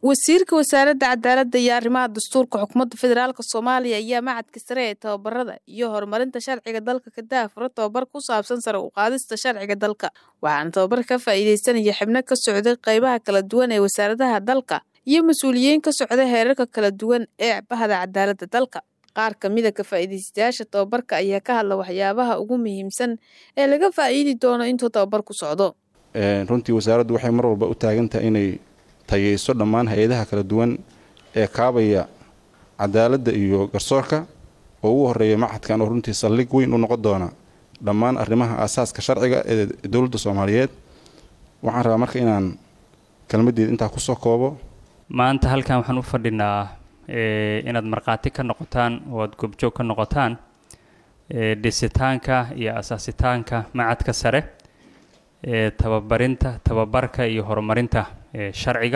wasiirka wasaaradda cadaaladda iyo arrimaha dastuurka xukuumadda federaalk soomaaliya ayaa macadka sare ee tababarada iyo horumarinta sharciga dalka ka daafuro tababar ku saabsan sare u qaadista sharciga dalka waxaana tababar ka faa'iideysanaya xibno ka socday qaybaha kala duwan ee wasaaradaha dalka iyo mas-uuliyiin ka socda heerarka kala duwan ee bahda cadaaladda dalka qaar kamida ka faa'iideystayaasha tababarka ayaa ka hadla waxyaabaha ugu muhiimsan ee laga faa'iidi doono intuu tababar ku socdo runtii wasaaraddu waxay mar walba u taagantahay inay tayeyso dhammaan hay-adaha kala duwan ee kaabaya cadaaladda iyo garsoorka oo ugu horeeya machadkan oo runtii saldhig weyn u noqon doona dhammaan arrimaha aasaaska sharciga ee dowladda soomaaliyeed waxaan rabaa marka inaan kelmaddeeda intaa kusoo koobo maanta halkan waxaan u fadhinaa inaad markhaati ka noqotaan oo aad goobjoog ka noqotaan dhisitaanka iyo asaasitaanka macadka sare ee tababarinta tababarka iyo horumarinta sharciga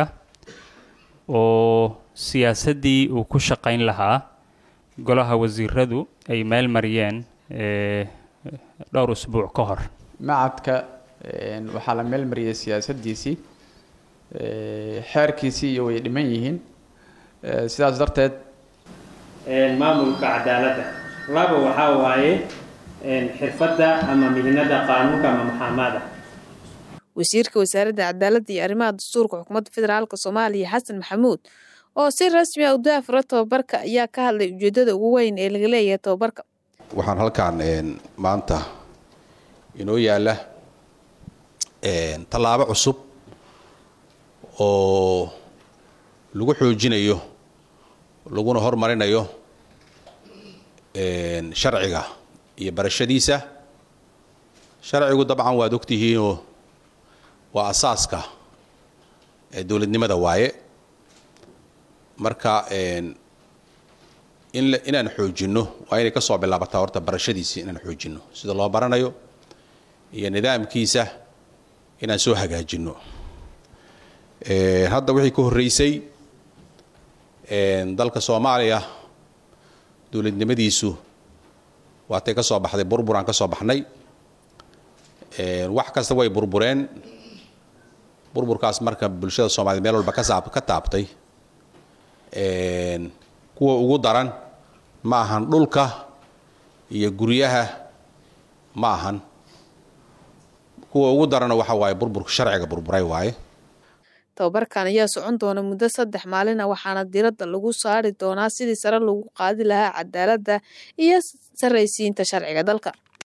oo siyaasaddii uu ku shaqayn lahaa golaha wasiiradu ay meel mariyeen dhowr usbuuc ka hor macadka waxaa la meel mariyay siyaasaddiisii xeerkiisii iyo way dhiman yihiin sidaas darteed maamulka cadaaladda laba waxaa waaye xirfadda ama mihinada qaanuunka ama maxaamada wasiirka wasaaradda cadaaladda iyo arrimaha dastuurka xukuumadda federaalk soomaaliya xasan maxamuud oo si rasmi ah u daafuro tababarka ayaa ka hadlay ujeedada ugu weyn ee laga leeyahay tababarka waxaan halkaan maanta inoo yaalla tallaabo cusub oo lagu xoojinayo laguna hormarinayo sharciga iyo barashadiisa sharcigu dabcan waad ogtihiinoo waa asaaska dowladnimada waaye marka inaan xoojinno waa inay ka soo bilaabataa horta barashadiisii inaan xoojinno sida loo baranayo iyo nidaamkiisa inaan soo hagaajinno hadda wixii ka horreysay dalka soomaaliya dowladnimadiisu waatay ka soo baxday burburaan ka soo baxnay wax kasta way burbureen burburkaas marka bulshada soomaaliyed meel walba kasaab ka taabtay kuwa ugu daran ma ahan dhulka iyo guryaha ma ahan kuwa ugu darana waxa waaye burburka sharciga burburay waaye tababarkan ayaa socon doona muddo saddex maalin ah waxaana diradda lagu saari doonaa sidii sare lagu qaadi lahaa cadaaladda iyo sarraysiinta sharciga dalka